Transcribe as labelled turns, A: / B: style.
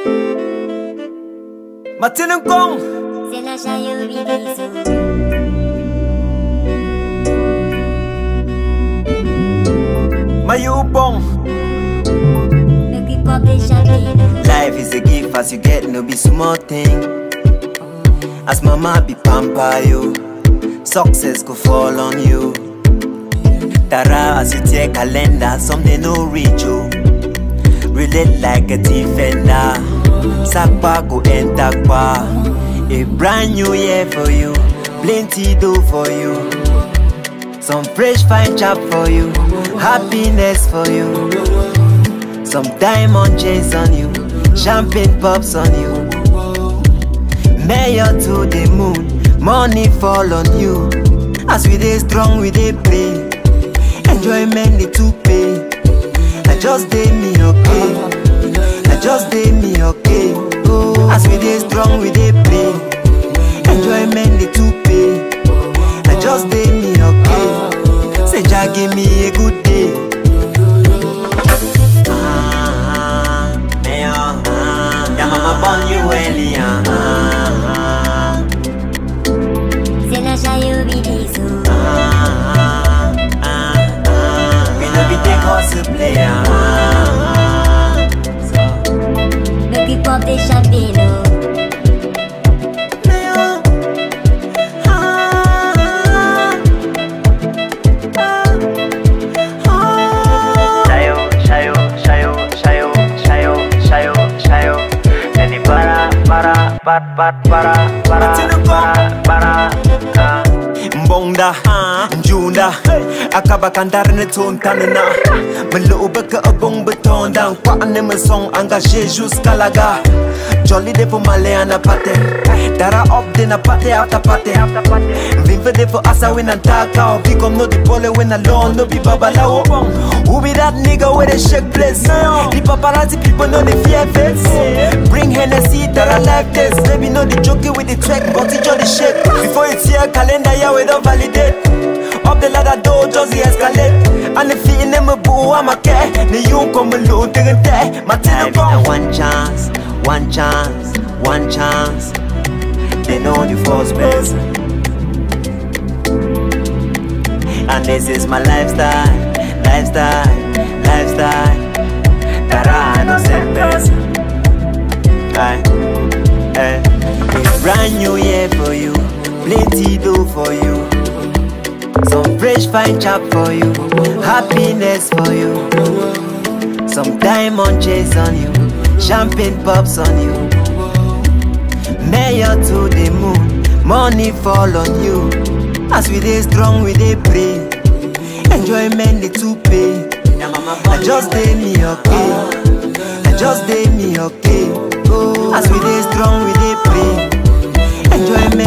A: Martin Kong.
B: C'est la chaille bidiso.
A: Mayubong.
B: Make we pop the champagne.
A: Life is a gift as you get, no be small thing. As mama be pamper you, success go fall on you. Tara as you take calendar, something no reach you. Relate like a defender. Sakpa go enter kwa. A brand new year for you, plenty do for you. Some fresh fine chop for you, happiness for you. Some diamond chains on you, champagne pops on you. Mayor to the moon, money fall on you. As we dey strong, we dey play. Enjoyment dey to pay. I just dey me okay. I just dey me okay. Oh, as we dey strong, we dey play. Enjoyment dey to pay. I just dey me okay. Say Jah give me a good day. Ah, mayor, ah, your mama born you early, ah, ah,
B: C'est la chaille bidiso.
A: ah, ah, ah. We no be take hustle play, ah, ah, so.
B: Make we pop the champagne.
A: Mayor, ah, ah, ah.
C: Shayo, shayo, shayo, shayo, shayo, shayo, shayo. Jadi para, para, para, para, para, para, para, para, ah.
A: mbonda njunda akaba kandar ne ton tanana melo baka abong betonda kwa ne me song engagé jusqu'à la gare Jolly day for Maleana pate Dara up din a pate after pate Vim for day for asa win and taka Or pick up no the pole when alone no be babalawo Who be that nigga with a shake place The paparazzi people know the fear face Bring Hennessy that I like this Baby know the joking with the track but it just the shake Before it's here calendar yeah we don't validate Up the ladder door just the escalate And the feet in them a boo I'm a care The you come alone take a day My
C: Life
A: telephone
C: is a
A: one chance, one chance, one chance. They know the first best. And this is my lifestyle, lifestyle, lifestyle. That I know same best. Aye, eh. A brand new year for you, plenty do for you. Some fresh fine chop for you, happiness for you. Some diamond chains on you, champagne pops on you. Mayor to the moon, money fall on you. As we dey strong, we dey pray. Enjoyment dey to pay. I just dey me okay. I just dey me okay. As we dey strong, we dey pray. Enjoyment